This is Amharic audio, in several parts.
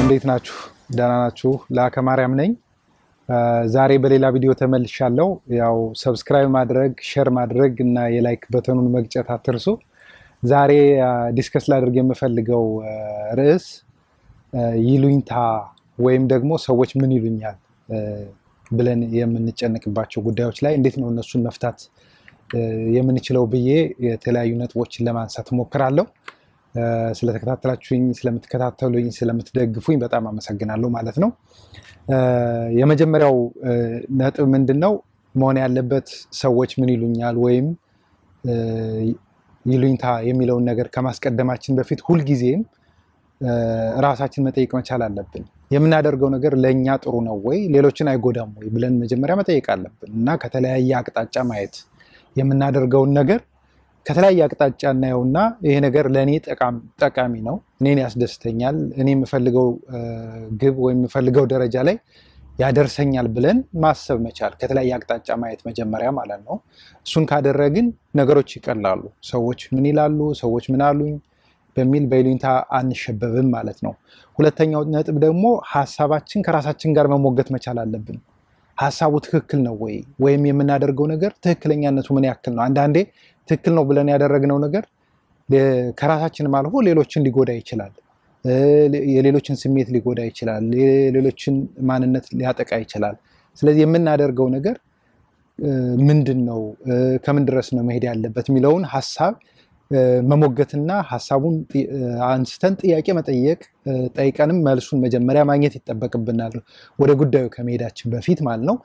እንዴት ናችሁ? ደህና ናችሁ? ለአከ ማርያም ነኝ። ዛሬ በሌላ ቪዲዮ ተመልሻለሁ። ያው ሰብስክራይብ ማድረግ፣ ሼር ማድረግ እና የላይክ በተኑን መግጨት አትርሱ። ዛሬ ዲስከስ ላደርግ የምፈልገው ርዕስ ይሉኝታ ወይም ደግሞ ሰዎች ምን ይሉኛል ብለን የምንጨነቅባቸው ጉዳዮች ላይ እንዴት ነው እነሱን መፍታት የምንችለው ብዬ የተለያዩ ነጥቦችን ለማንሳት እሞክራለሁ። ስለተከታተላችሁኝ፣ ስለምትከታተሉኝ፣ ስለምትደግፉኝ በጣም አመሰግናለሁ ማለት ነው። የመጀመሪያው ነጥብ ምንድን ነው መሆን ያለበት ሰዎች ምን ይሉኛል ወይም ይሉኝታ የሚለውን ነገር ከማስቀደማችን በፊት ሁልጊዜም ራሳችን መጠየቅ መቻል አለብን። የምናደርገው ነገር ለእኛ ጥሩ ነው ወይ፣ ሌሎችን አይጎዳም ወይ ብለን መጀመሪያ መጠየቅ አለብን እና ከተለያየ አቅጣጫ ማየት የምናደርገውን ነገር ከተለያየ አቅጣጫ እናየውና ይሄ ነገር ለእኔ ጠቃሚ ነው፣ እኔን ያስደስተኛል፣ እኔ የምፈልገው ግብ ወይም የምፈልገው ደረጃ ላይ ያደርሰኛል ብለን ማሰብ መቻል፣ ከተለያየ አቅጣጫ ማየት መጀመሪያ ማለት ነው። እሱን ካደረግን ነገሮች ይቀላሉ። ሰዎች ምን ይላሉ፣ ሰዎች ምን አሉኝ በሚል በይሉኝታ አንሸበብም ማለት ነው። ሁለተኛው ነጥብ ደግሞ ሀሳባችን ከራሳችን ጋር መሞገት መቻል አለብን። ሀሳቡ ትክክል ነው ወይ ወይም የምናደርገው ነገር ትክክለኛነቱ ምን ያክል ነው? አንዳንዴ ትክክል ነው ብለን ያደረግነው ነገር ከራሳችንም አልፎ ሌሎችን ሊጎዳ ይችላል። የሌሎችን ስሜት ሊጎዳ ይችላል። የሌሎችን ማንነት ሊያጠቃ ይችላል። ስለዚህ የምናደርገው ነገር ምንድን ነው፣ ከምን ድረስ ነው መሄድ ያለበት የሚለውን ሀሳብ መሞገትና ሀሳቡን አንስተን ጥያቄ መጠየቅ ጠይቀንም መልሱን መጀመሪያ ማግኘት ይጠበቅብናል፣ ወደ ጉዳዩ ከመሄዳችን በፊት ማለት ነው።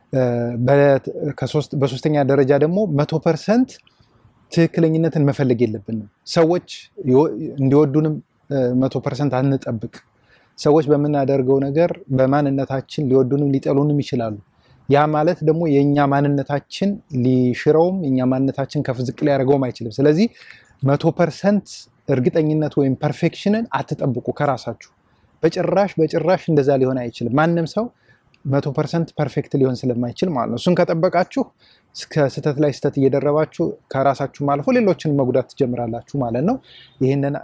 በሶስተኛ ደረጃ ደግሞ መቶ ፐርሰንት ትክክለኝነትን መፈለግ የለብንም። ሰዎች እንዲወዱንም መቶ ፐርሰንት አንጠብቅ። ሰዎች በምናደርገው ነገር በማንነታችን ሊወዱንም ሊጠሉንም ይችላሉ። ያ ማለት ደግሞ የእኛ ማንነታችን ሊሽረውም የእኛ ማንነታችን ከፍ ዝቅ ሊያደርገውም አይችልም። ስለዚህ መቶ ፐርሰንት እርግጠኝነት ወይም ፐርፌክሽንን አትጠብቁ ከራሳችሁ በጭራሽ በጭራሽ እንደዛ ሊሆን አይችልም። ማንም ሰው መቶ ፐርሰንት ፐርፌክት ሊሆን ስለማይችል ማለት ነው። እሱን ከጠበቃችሁ እስከ ስህተት ላይ ስህተት እየደረባችሁ ከራሳችሁም አልፎ ሌሎችን መጉዳት ትጀምራላችሁ ማለት ነው። ይህንን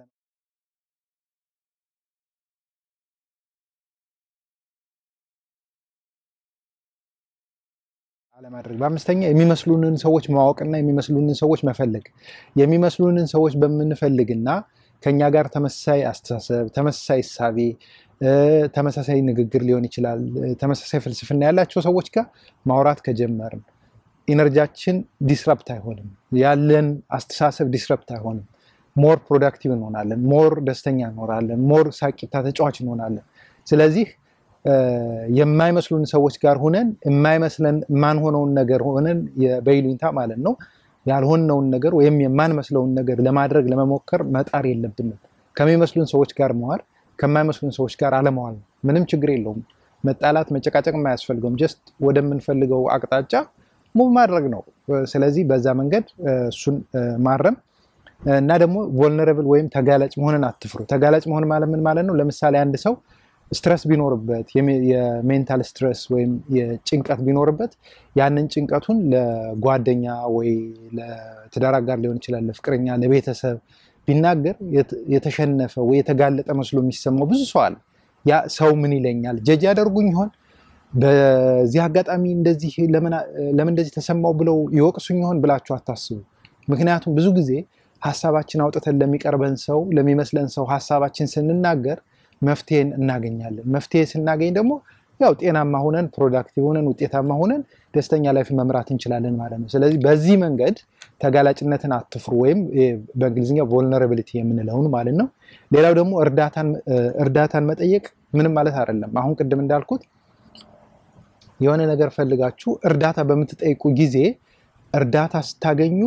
አለማድረግ። በአምስተኛ የሚመስሉንን ሰዎች ማወቅና የሚመስሉንን ሰዎች መፈለግ። የሚመስሉንን ሰዎች በምንፈልግና ከኛ ጋር ተመሳሳይ አስተሳሰብ፣ ተመሳሳይ እሳቤ፣ ተመሳሳይ ንግግር ሊሆን ይችላል። ተመሳሳይ ፍልስፍና ያላቸው ሰዎች ጋር ማውራት ከጀመርን ኢነርጂያችን ዲስረፕት አይሆንም። ያለን አስተሳሰብ ዲስረፕት አይሆንም። ሞር ፕሮዳክቲቭ እንሆናለን። ሞር ደስተኛ እንሆናለን። ሞር ሳቂታ ተጫዋች እንሆናለን። ስለዚህ የማይመስሉን ሰዎች ጋር ሆነን የማይመስለን የማንሆነውን ነገር ሆነን በይሉኝታ ማለት ነው ያልሆነውን ነገር ወይም የማንመስለውን ነገር ለማድረግ ለመሞከር መጣር የለብንም። ከሚመስሉን ሰዎች ጋር መዋል፣ ከማይመስሉን ሰዎች ጋር አለመዋል ነው። ምንም ችግር የለውም። መጣላት፣ መጨቃጨቅ የማያስፈልገውም። ጀስት ወደምንፈልገው አቅጣጫ ሙቭ ማድረግ ነው። ስለዚህ በዛ መንገድ እሱን ማረም እና ደግሞ ቮልነረብል ወይም ተጋላጭ መሆንን አትፍሩ። ተጋላጭ መሆን ማለት ምን ማለት ነው? ለምሳሌ አንድ ሰው ስትረስ ቢኖርበት የሜንታል ስትረስ ወይም የጭንቀት ቢኖርበት ያንን ጭንቀቱን ለጓደኛ ወይ ለትዳር አጋር ሊሆን ይችላል፣ ለፍቅረኛ፣ ለቤተሰብ ቢናገር የተሸነፈ ወይ የተጋለጠ መስሎ የሚሰማው ብዙ ሰው አለ። ያ ሰው ምን ይለኛል፣ ጀጅ ያደርጉኝ ይሆን፣ በዚህ አጋጣሚ እንደዚህ ለምን እንደዚህ ተሰማው ብለው ይወቅሱኝ ይሆን ብላችሁ አታስቡ። ምክንያቱም ብዙ ጊዜ ሀሳባችን አውጥተን ለሚቀርበን ሰው ለሚመስለን ሰው ሀሳባችን ስንናገር መፍትሄን እናገኛለን። መፍትሄ ስናገኝ ደግሞ ያው ጤናማ ሆነን ፕሮዳክቲቭ ሆነን ውጤታማ ሆነን ደስተኛ ላይፍ መምራት እንችላለን ማለት ነው። ስለዚህ በዚህ መንገድ ተጋላጭነትን አትፍሩ፣ ወይም በእንግሊዝኛ ቮልነራቢሊቲ የምንለውን ማለት ነው። ሌላው ደግሞ እርዳታን መጠየቅ ምንም ማለት አይደለም። አሁን ቅድም እንዳልኩት የሆነ ነገር ፈልጋችሁ እርዳታ በምትጠይቁ ጊዜ እርዳታ ስታገኙ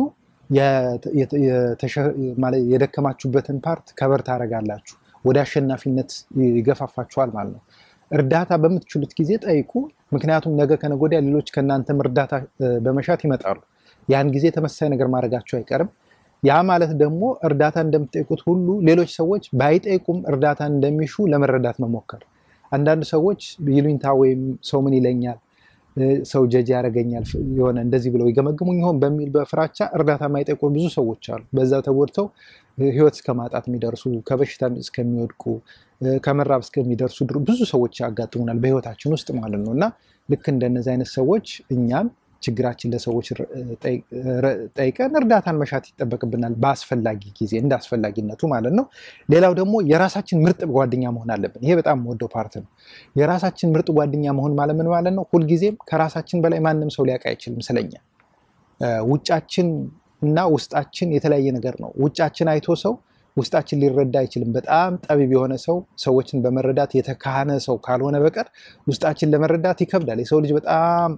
የደከማችሁበትን ፓርት ከበር ታደርጋላችሁ ወደ አሸናፊነት ይገፋፋችኋል ማለት ነው። እርዳታ በምትችሉት ጊዜ ጠይቁ። ምክንያቱም ነገ ከነገ ወዲያ ሌሎች ከእናንተም እርዳታ በመሻት ይመጣሉ። ያን ጊዜ ተመሳሳይ ነገር ማድረጋቸው አይቀርም። ያ ማለት ደግሞ እርዳታ እንደምትጠይቁት ሁሉ ሌሎች ሰዎች ባይጠይቁም እርዳታን እንደሚሹ ለመረዳት መሞከር። አንዳንድ ሰዎች ይሉኝታ ወይም ሰው ምን ይለኛል ሰው ጀጅ ያደርገኛል የሆነ እንደዚህ ብለው ይገመግሙኝ ይሆን በሚል በፍራቻ እርዳታ የማይጠይቁ ብዙ ሰዎች አሉ። በዛ ተጎድተው ህይወት እስከ ማጣት የሚደርሱ ከበሽታ እስከሚወድቁ ከመራብ እስከሚደርሱ ብዙ ሰዎች ያጋጥሙናል በህይወታችን ውስጥ ማለት ነው እና ልክ እንደነዚህ አይነት ሰዎች እኛም ችግራችን ለሰዎች ጠይቀን እርዳታን መሻት ይጠበቅብናል፣ በአስፈላጊ ጊዜ እንደ አስፈላጊነቱ ማለት ነው። ሌላው ደግሞ የራሳችን ምርጥ ጓደኛ መሆን አለብን። ይሄ በጣም ወደው ፓርት ነው። የራሳችን ምርጥ ጓደኛ መሆን ማለት ምን ማለት ነው? ሁልጊዜም ከራሳችን በላይ ማንም ሰው ሊያውቅ አይችልም ስለኛ። ውጫችን እና ውስጣችን የተለያየ ነገር ነው። ውጫችን አይቶ ሰው ውስጣችን ሊረዳ አይችልም። በጣም ጠቢብ የሆነ ሰው ሰዎችን በመረዳት የተካነ ሰው ካልሆነ በቀር ውስጣችን ለመረዳት ይከብዳል። የሰው ልጅ በጣም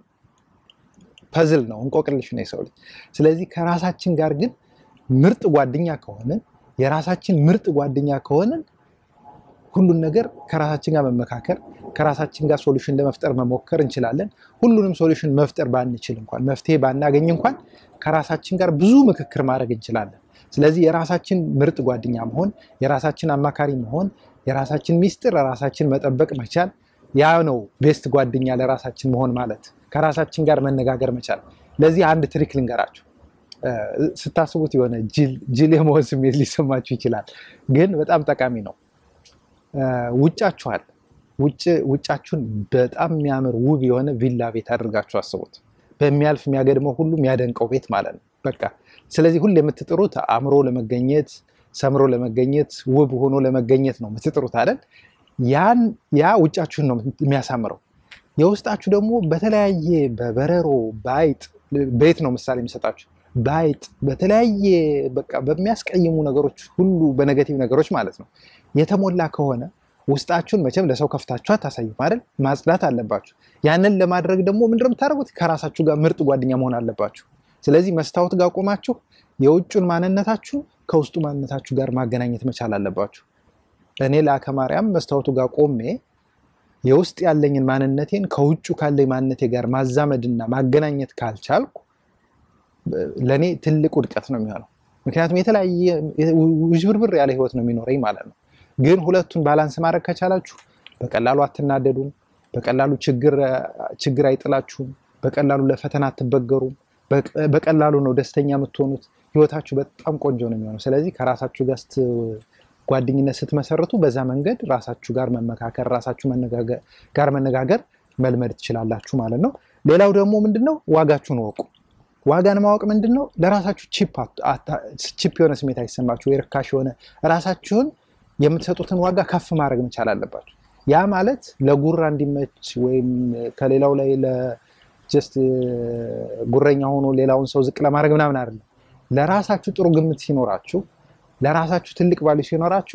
ፐዝል ነው፣ እንቆቅልሽ ነው የሰው ልጅ። ስለዚህ ከራሳችን ጋር ግን ምርጥ ጓደኛ ከሆንን የራሳችን ምርጥ ጓደኛ ከሆንን ሁሉን ነገር ከራሳችን ጋር መመካከር ከራሳችን ጋር ሶሉሽን ለመፍጠር መሞከር እንችላለን። ሁሉንም ሶሉሽን መፍጠር ባንችል እንኳን መፍትሄ ባናገኝ እንኳን ከራሳችን ጋር ብዙ ምክክር ማድረግ እንችላለን። ስለዚህ የራሳችን ምርጥ ጓደኛ መሆን፣ የራሳችን አማካሪ መሆን፣ የራሳችን ሚስጥር ራሳችን መጠበቅ መቻል ያ ነው ቤስት ጓደኛ ለራሳችን መሆን ማለት ከራሳችን ጋር መነጋገር መቻል። ለዚህ አንድ ትሪክ ልንገራችሁ። ስታስቡት የሆነ ጅል የመሆን ስሜት ሊሰማችሁ ይችላል፣ ግን በጣም ጠቃሚ ነው። ውጫችኋል ውጫችሁን በጣም የሚያምር ውብ የሆነ ቪላ ቤት አድርጋችሁ አስቡት። በሚያልፍ የሚያገድመው ሁሉ የሚያደንቀው ቤት ማለት ነው። በቃ ስለዚህ ሁሉ የምትጥሩት አምሮ ለመገኘት ሰምሮ ለመገኘት ውብ ሆኖ ለመገኘት ነው የምትጥሩት አይደል? ያን ያ ውጫችሁን ነው የሚያሳምረው። የውስጣችሁ ደግሞ በተለያየ በበረሮ በአይጥ ቤት ነው ምሳሌ የሚሰጣችሁ በአይጥ በተለያየ በቃ በሚያስቀይሙ ነገሮች ሁሉ በኔጌቲቭ ነገሮች ማለት ነው የተሞላ ከሆነ ውስጣችሁን መቼም ለሰው ከፍታችሁ አታሳዩም አይደል? ማጽዳት አለባችሁ። ያንን ለማድረግ ደግሞ ምንድን ነው የምታደርጉት? ከራሳችሁ ጋር ምርጥ ጓደኛ መሆን አለባችሁ። ስለዚህ መስታወት ጋር ቆማችሁ የውጩን ማንነታችሁ ከውስጡ ማንነታችሁ ጋር ማገናኘት መቻል አለባችሁ። እኔ ለአከ ማርያም መስታወቱ ጋር ቆሜ የውስጥ ያለኝን ማንነቴን ከውጩ ካለኝ ማንነቴ ጋር ማዛመድና ማገናኘት ካልቻልኩ ለእኔ ትልቅ ውድቀት ነው የሚሆነው። ምክንያቱም የተለያየ ውዥብርብር ያለ ህይወት ነው የሚኖረኝ ማለት ነው። ግን ሁለቱን ባላንስ ማድረግ ከቻላችሁ በቀላሉ አትናደዱም፣ በቀላሉ ችግር አይጥላችሁም፣ በቀላሉ ለፈተና አትበገሩም፣ በቀላሉ ነው ደስተኛ የምትሆኑት። ህይወታችሁ በጣም ቆንጆ ነው የሚሆነው። ስለዚህ ከራሳችሁ ጋር ጓደኝነት ስትመሰርቱ በዛ መንገድ ራሳችሁ ጋር መመካከር፣ ራሳችሁ ጋር መነጋገር መልመድ ትችላላችሁ ማለት ነው። ሌላው ደግሞ ምንድነው ዋጋችሁን ወቁ። ዋጋን ማወቅ ምንድን ነው? ለራሳችሁ ቺፕ የሆነ ስሜት አይሰማችሁ ወይ ርካሽ የሆነ ራሳችሁን የምትሰጡትን ዋጋ ከፍ ማድረግ መቻል አለባችሁ። ያ ማለት ለጉራ እንዲመች ወይም ከሌላው ላይ ለጀስት ጉረኛ ሆኖ ሌላውን ሰው ዝቅ ለማድረግ ምናምን አይደለም። ለራሳችሁ ጥሩ ግምት ሲኖራችሁ፣ ለራሳችሁ ትልቅ ቫልዩ ሲኖራችሁ፣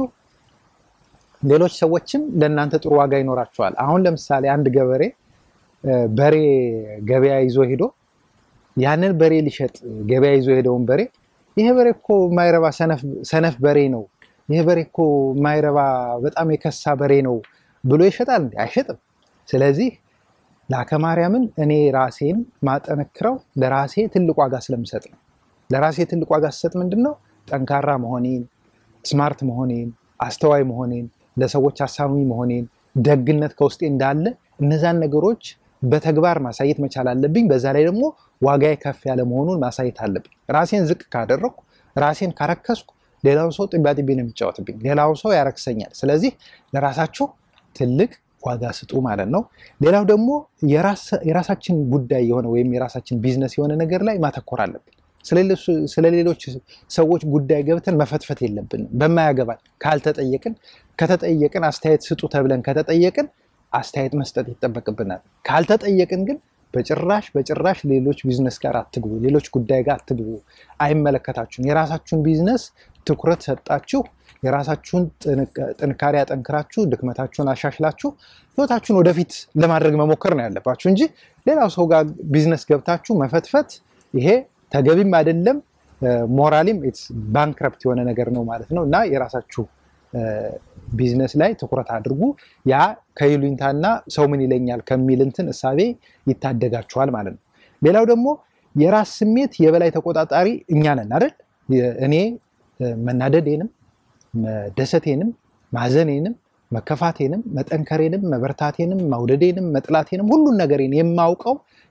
ሌሎች ሰዎችም ለእናንተ ጥሩ ዋጋ ይኖራችኋል። አሁን ለምሳሌ አንድ ገበሬ በሬ ገበያ ይዞ ሄዶ ያንን በሬ ሊሸጥ ገበያ ይዞ ሄደውን በሬ ይሄ በሬ እኮ የማይረባ ሰነፍ በሬ ነው ይህ በሬ እኮ የማይረባ በጣም የከሳ በሬ ነው ብሎ ይሸጣል? እንዲ አይሸጥም። ስለዚህ ለአከ ማርያምን እኔ ራሴን ማጠነክረው ለራሴ ትልቅ ዋጋ ስለምሰጥ ነው። ለራሴ ትልቅ ዋጋ ስሰጥ ምንድን ነው ጠንካራ መሆኔን፣ ስማርት መሆኔን፣ አስተዋይ መሆኔን፣ ለሰዎች አሳሚ መሆኔን፣ ደግነት ከውስጤ እንዳለ እነዛን ነገሮች በተግባር ማሳየት መቻል አለብኝ። በዛ ላይ ደግሞ ዋጋዬ ከፍ ያለ መሆኑን ማሳየት አለብኝ። ራሴን ዝቅ ካደረግኩ፣ ራሴን ካረከስኩ ሌላው ሰው ጥቢያጥቤ ነው የሚጫወትብኝ። ሌላው ሰው ያረክሰኛል። ስለዚህ ለራሳችሁ ትልቅ ዋጋ ስጡ ማለት ነው። ሌላው ደግሞ የራሳችን ጉዳይ የሆነ ወይም የራሳችን ቢዝነስ የሆነ ነገር ላይ ማተኮር አለብን። ስለሌሎች ሰዎች ጉዳይ ገብተን መፈትፈት የለብንም። በማያገባን ካልተጠየቅን ከተጠየቅን አስተያየት ስጡ ተብለን ከተጠየቅን አስተያየት መስጠት ይጠበቅብናል። ካልተጠየቅን ግን በጭራሽ በጭራሽ ሌሎች ቢዝነስ ጋር አትግቡ፣ ሌሎች ጉዳይ ጋር አትግቡ። አይመለከታችሁም። የራሳችሁን ቢዝነስ ትኩረት ሰጣችሁ፣ የራሳችሁን ጥንካሬ አጠንክራችሁ፣ ድክመታችሁን አሻሽላችሁ ህይወታችሁን ወደፊት ለማድረግ መሞከር ነው ያለባችሁ እንጂ ሌላው ሰው ጋር ቢዝነስ ገብታችሁ መፈትፈት ይሄ ተገቢም አይደለም። ሞራሊም ባንክረፕት የሆነ ነገር ነው ማለት ነው እና የራሳችሁ ቢዝነስ ላይ ትኩረት አድርጉ። ያ ከይሉኝታና ሰው ምን ይለኛል ከሚል እንትን እሳቤ ይታደጋችኋል ማለት ነው። ሌላው ደግሞ የራስ ስሜት የበላይ ተቆጣጣሪ እኛ ነን አይደል? እኔ መናደዴንም፣ መደሰቴንም፣ ማዘኔንም፣ መከፋቴንም፣ መጠንከሬንም፣ መበርታቴንም፣ መውደዴንም፣ መጥላቴንም ሁሉን ነገሬን የማውቀው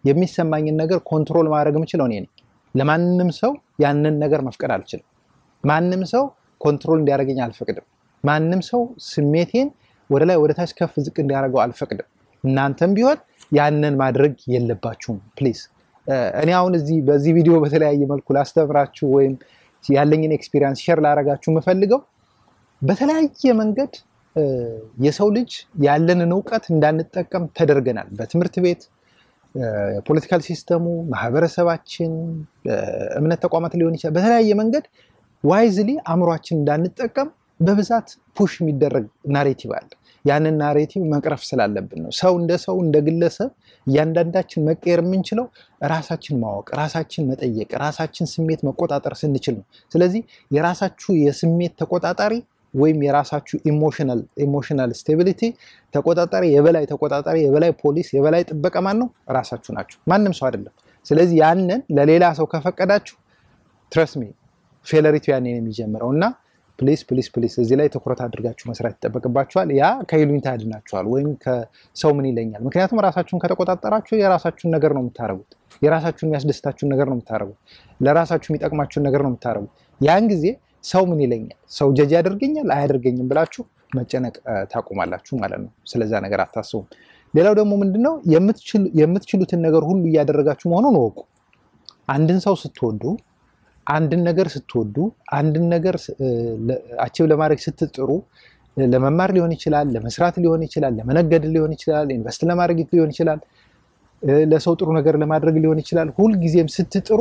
የሚሰማኝን ነገር ኮንትሮል ማድረግ የምችለው እኔ ነኝ። ለማንም ሰው ያንን ነገር መፍቀድ አልችልም። ማንም ሰው ኮንትሮል እንዲያደርገኝ አልፈቅድም። ማንም ሰው ስሜቴን ወደ ላይ ወደ ታች ከፍ ዝቅ እንዲያደርገው አልፈቅድም። እናንተም ቢሆን ያንን ማድረግ የለባችሁም ፕሊዝ። እኔ አሁን እዚህ በዚህ ቪዲዮ በተለያየ መልኩ ላስተምራችሁ ወይም ያለኝን ኤክስፒሪየንስ ሼር ላደርጋችሁ የምፈልገው በተለያየ መንገድ የሰው ልጅ ያለንን እውቀት እንዳንጠቀም ተደርገናል። በትምህርት ቤት፣ ፖለቲካል ሲስተሙ፣ ማህበረሰባችን፣ እምነት ተቋማት ሊሆን ይችላል። በተለያየ መንገድ ዋይዝሊ አእምሯችን እንዳንጠቀም በብዛት ፑሽ የሚደረግ ናሬቲቭ አለ። ያንን ናሬቲቭ መቅረፍ ስላለብን ነው። ሰው እንደ ሰው እንደ ግለሰብ እያንዳንዳችን መቀየር የምንችለው ራሳችን ማወቅ፣ ራሳችን መጠየቅ፣ ራሳችን ስሜት መቆጣጠር ስንችል ነው። ስለዚህ የራሳችሁ የስሜት ተቆጣጣሪ ወይም የራሳችሁ ኢሞሽናል ስቴቢሊቲ ተቆጣጣሪ፣ የበላይ ተቆጣጣሪ፣ የበላይ ፖሊስ፣ የበላይ ጥበቃ ማን ነው? ራሳችሁ ናችሁ፣ ማንም ሰው አይደለም። ስለዚህ ያንን ለሌላ ሰው ከፈቀዳችሁ ትረስሚ ፌለሪቱ ያኔ ነው የሚጀምረው እና ፕሊስ ፕሊስ ፕሊስ እዚህ ላይ ትኩረት አድርጋችሁ መስራት ይጠበቅባችኋል። ያ ከይሉኝታ ያድናችኋል፣ ወይም ከሰው ምን ይለኛል። ምክንያቱም ራሳችሁን ከተቆጣጠራችሁ የራሳችሁን ነገር ነው የምታደርጉት። የራሳችሁን የሚያስደስታችሁን ነገር ነው የምታደርጉት። ለራሳችሁ የሚጠቅማችሁን ነገር ነው የምታደርጉት። ያን ጊዜ ሰው ምን ይለኛል፣ ሰው ጀጅ ያደርገኛል አያደርገኝም ብላችሁ መጨነቅ ታቁማላችሁ ማለት ነው። ስለዛ ነገር አታስቡም። ሌላው ደግሞ ምንድነው የምትችሉትን ነገር ሁሉ እያደረጋችሁ መሆኑን እወቁ። አንድን ሰው ስትወዱ አንድን ነገር ስትወዱ አንድን ነገር አቺቭ ለማድረግ ስትጥሩ ለመማር ሊሆን ይችላል፣ ለመስራት ሊሆን ይችላል፣ ለመነገድ ሊሆን ይችላል፣ ኢንቨስት ለማድረግ ሊሆን ይችላል፣ ለሰው ጥሩ ነገር ለማድረግ ሊሆን ይችላል። ሁልጊዜም ስትጥሩ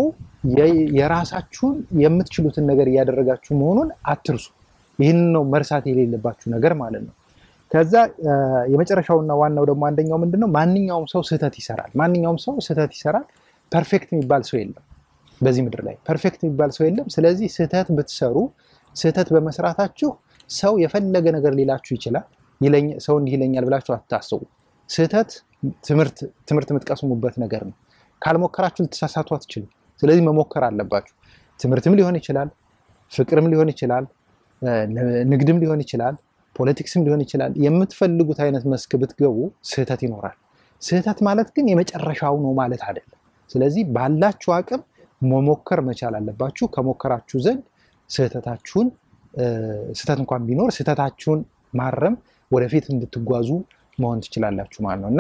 የራሳችሁን የምትችሉትን ነገር እያደረጋችሁ መሆኑን አትርሱ። ይህንን ነው መርሳት የሌለባችሁ ነገር ማለት ነው። ከዛ የመጨረሻውና ዋናው ደግሞ አንደኛው ምንድነው፣ ማንኛውም ሰው ስህተት ይሰራል። ማንኛውም ሰው ስህተት ይሰራል። ፐርፌክት የሚባል ሰው የለም በዚህ ምድር ላይ ፐርፌክት የሚባል ሰው የለም። ስለዚህ ስህተት ብትሰሩ ስህተት በመስራታችሁ ሰው የፈለገ ነገር ሊላችሁ ይችላል። ሰው እንዲህ ይለኛል ብላችሁ አታስቡ። ስህተት ትምህርት የምትቀስሙበት ነገር ነው። ካልሞከራችሁ ልትሳሳቱ አትችሉም። ስለዚህ መሞከር አለባችሁ። ትምህርትም ሊሆን ይችላል፣ ፍቅርም ሊሆን ይችላል፣ ንግድም ሊሆን ይችላል፣ ፖለቲክስም ሊሆን ይችላል። የምትፈልጉት አይነት መስክ ብትገቡ ስህተት ይኖራል። ስህተት ማለት ግን የመጨረሻው ነው ማለት አይደለም። ስለዚህ ባላችሁ አቅም መሞከር መቻል አለባችሁ። ከሞከራችሁ ዘንድ ስህተታችሁን ስህተት እንኳን ቢኖር ስህተታችሁን ማረም ወደፊት እንድትጓዙ መሆን ትችላላችሁ ማለት ነው እና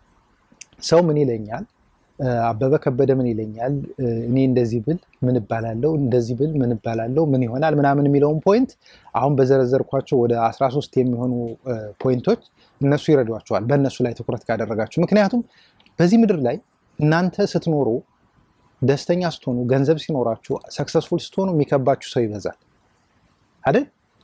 ሰው ምን ይለኛል፣ አበበ ከበደ ምን ይለኛል፣ እኔ እንደዚህ ብል ምን እባላለሁ፣ እንደዚህ ብል ምን እባላለሁ፣ ምን ይሆናል ምናምን የሚለውን ፖይንት አሁን በዘረዘርኳቸው ወደ 13 የሚሆኑ ፖይንቶች እነሱ ይረዷቸዋል፣ በእነሱ ላይ ትኩረት ካደረጋችሁ። ምክንያቱም በዚህ ምድር ላይ እናንተ ስትኖሩ ደስተኛ ስትሆኑ ገንዘብ ሲኖራችሁ ሰክሰስፉል ስትሆኑ የሚከባችሁ ሰው ይበዛል አይደል?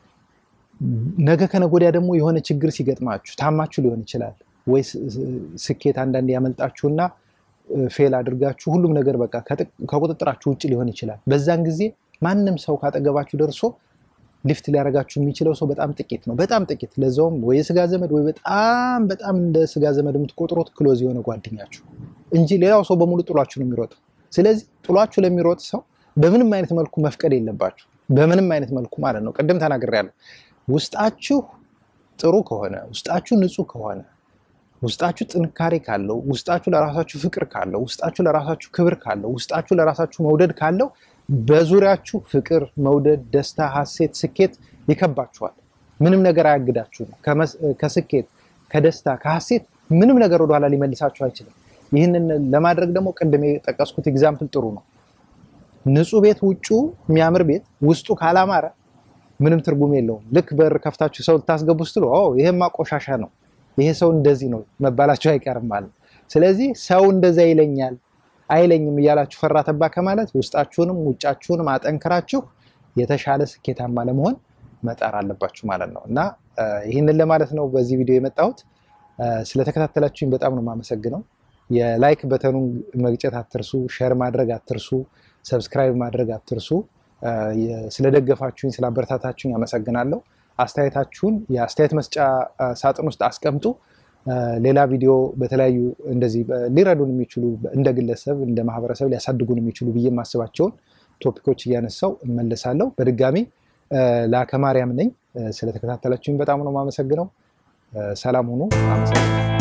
ነገ ከነገ ወዲያ ደግሞ የሆነ ችግር ሲገጥማችሁ ታማችሁ ሊሆን ይችላል ወይ ስኬት አንዳንድ ያመልጣችሁና ፌል አድርጋችሁ ሁሉም ነገር በቃ ከቁጥጥራችሁ ውጭ ሊሆን ይችላል። በዛን ጊዜ ማንም ሰው ካጠገባችሁ ደርሶ ሊፍት ሊያደርጋችሁ የሚችለው ሰው በጣም ጥቂት ነው። በጣም ጥቂት፣ ለዛውም ወይ የስጋ ዘመድ ወይ በጣም በጣም እንደ ስጋ ዘመድ የምትቆጥሩት ክሎዝ የሆነ ጓደኛችሁ እንጂ ሌላው ሰው በሙሉ ጥሏችሁ ነው የሚሮጠው። ስለዚህ ጥሏችሁ ለሚሮጥ ሰው በምንም አይነት መልኩ መፍቀድ የለባችሁ። በምንም አይነት መልኩ ማለት ነው። ቅድም ተናግሬያለሁ። ውስጣችሁ ጥሩ ከሆነ፣ ውስጣችሁ ንጹህ ከሆነ፣ ውስጣችሁ ጥንካሬ ካለው፣ ውስጣችሁ ለራሳችሁ ፍቅር ካለው፣ ውስጣችሁ ለራሳችሁ ክብር ካለው፣ ውስጣችሁ ለራሳችሁ መውደድ ካለው በዙሪያችሁ ፍቅር፣ መውደድ፣ ደስታ፣ ሀሴት፣ ስኬት ይከባችኋል። ምንም ነገር አያግዳችሁም። ከስኬት ከደስታ ከሀሴት ምንም ነገር ወደኋላ ሊመልሳችሁ አይችልም። ይህንን ለማድረግ ደግሞ ቅድም የጠቀስኩት ኤግዛምፕል ጥሩ ነው። ንጹህ ቤት ውጩ የሚያምር ቤት ውስጡ ካላማረ ምንም ትርጉም የለውም። ልክ በር ከፍታችሁ ሰው ልታስገቡ ስትሉ ይሄማ ቆሻሻ ነው፣ ይሄ ሰው እንደዚህ ነው መባላችሁ አይቀርም ማለት ነው። ስለዚህ ሰው እንደዛ ይለኛል አይለኝም እያላችሁ ፈራ ተባ ከማለት ውስጣችሁንም ውጫችሁንም አጠንክራችሁ የተሻለ ስኬታማ ለመሆን መጣር አለባችሁ ማለት ነው እና ይህንን ለማለት ነው በዚህ ቪዲዮ የመጣሁት። ስለተከታተላችሁኝ በጣም ነው የማመሰግነው። የላይክ በተኑን መግጨት አትርሱ፣ ሼር ማድረግ አትርሱ፣ ሰብስክራይብ ማድረግ አትርሱ። ስለደገፋችሁኝ ስላበረታታችሁኝ አመሰግናለሁ። አስተያየታችሁን የአስተያየት መስጫ ሳጥን ውስጥ አስቀምጡ። ሌላ ቪዲዮ በተለያዩ እንደዚህ ሊረዱን የሚችሉ እንደ ግለሰብ እንደ ማህበረሰብ ሊያሳድጉን የሚችሉ ብዬ የማስባቸውን ቶፒኮች እያነሳው እመለሳለሁ። በድጋሚ ላከ ማርያም ነኝ። ስለተከታተላችሁኝ በጣም ነው የማመሰግነው። ሰላም ሁኑ። አመሰግናለሁ።